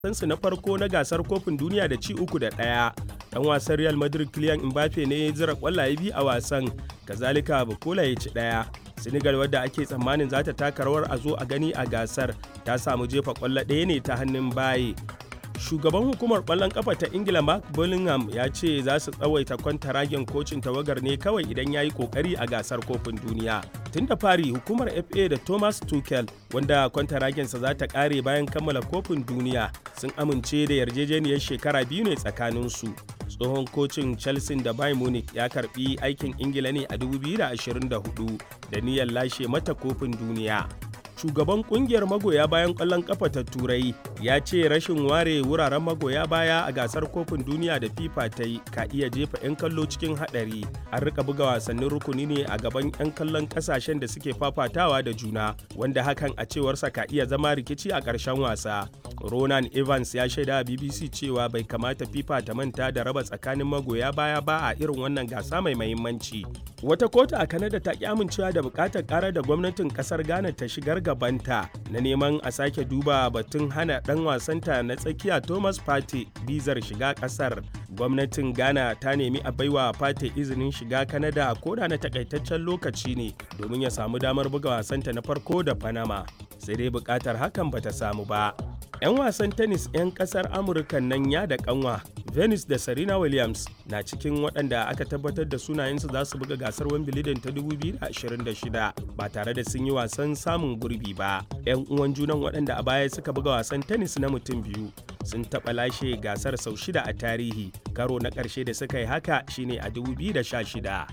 wasansu na farko na gasar kofin duniya da ci uku da ɗaya dan wasan real madrid kylian mbappe ne ya zira kwallaye biyu a wasan kazalika bukola ya ci ɗaya senegal wadda ake tsammanin za ta taka rawar a zo a gani a gasar ta samu jefa kwallo ɗaya ne ta hannun baye shugaban hukumar kwallon kafa ta ingila mark bullingham ya ce za su tsawaita kwantaragen kocin tawagar ne kawai idan ya yi kokari a gasar kofin duniya tun da fari hukumar fa da thomas tuchel wanda kwantaragensa za ta kare bayan kammala kofin duniya sun amince da yarjejeniyar shekara biyu ne tsakaninsu tsohon kocin chelsea da bayern munich ya karbi aikin ingila ne a 2024 da niyyar lashe mata kofin duniya shugaban kungiyar magoya bayan kwallon kafa ta turai ya ce rashin ware wuraren magoya baya a gasar kofin duniya da fifa ta yi ka iya jefa 'yan kallo cikin hadari an rika buga wasannin rukuni ne a gaban 'yan kallon kasashen da suke fafatawa da juna wanda hakan a cewarsa ka iya zama rikici a ƙarshen wasa ronan evans ya shaida bbc cewa bai kamata fifa ta manta da raba tsakanin magoya baya ba a irin wannan gasa mai mahimmanci wata kotu a kanada ta ki amincewa da bukatar karar da gwamnatin kasar ghana ta shigar gabanta na neman a sake duba batun hana dan wasanta na tsakiya thomas pate bizar shiga kasar gwamnatin ghana ta nemi a baiwa pate izinin shiga kanada koda na takaitaccen lokaci ne domin ya samu damar buga wasanta na farko da panama sai dai bukatar hakan bata samu ba 'yan wasan tennis 'yan kasar amurka nan ya da kanwa venus da serena williams na cikin waɗanda aka tabbatar da sunayensu za su buga gasar wimbledon ta 2026 ba tare da sun yi wasan samun gurbi ba 'yan uwan junan waɗanda a baya suka buga wasan tennis na mutum biyu sun taɓa lashe gasar sau shida a tarihi karo na ƙarshe da suka yi haka shine a 2016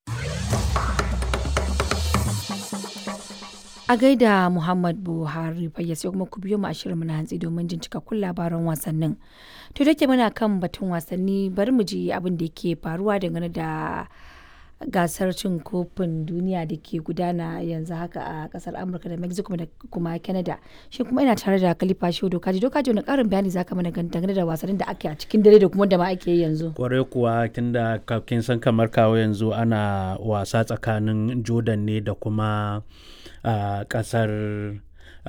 a gaida muhammad buhari fayya sai kuma ku biyo mu a shirin na hantsi domin jin cikakkun labaran wasannin to da ke muna kan batun wasanni bari mu ji abin da ke faruwa dangane da gasar cin kofin duniya da ke gudana yanzu haka a kasar amurka da mexico da kuma canada shi kuma ina tare da kalifa shi dokaji dokaji wani karin bayani zaka mana dangane da wasannin da ake a cikin dare da kuma da ma ake yi yanzu kwarai kuwa tunda kin san kamar kawo yanzu ana wasa tsakanin jordan ne da kuma a uh, kasar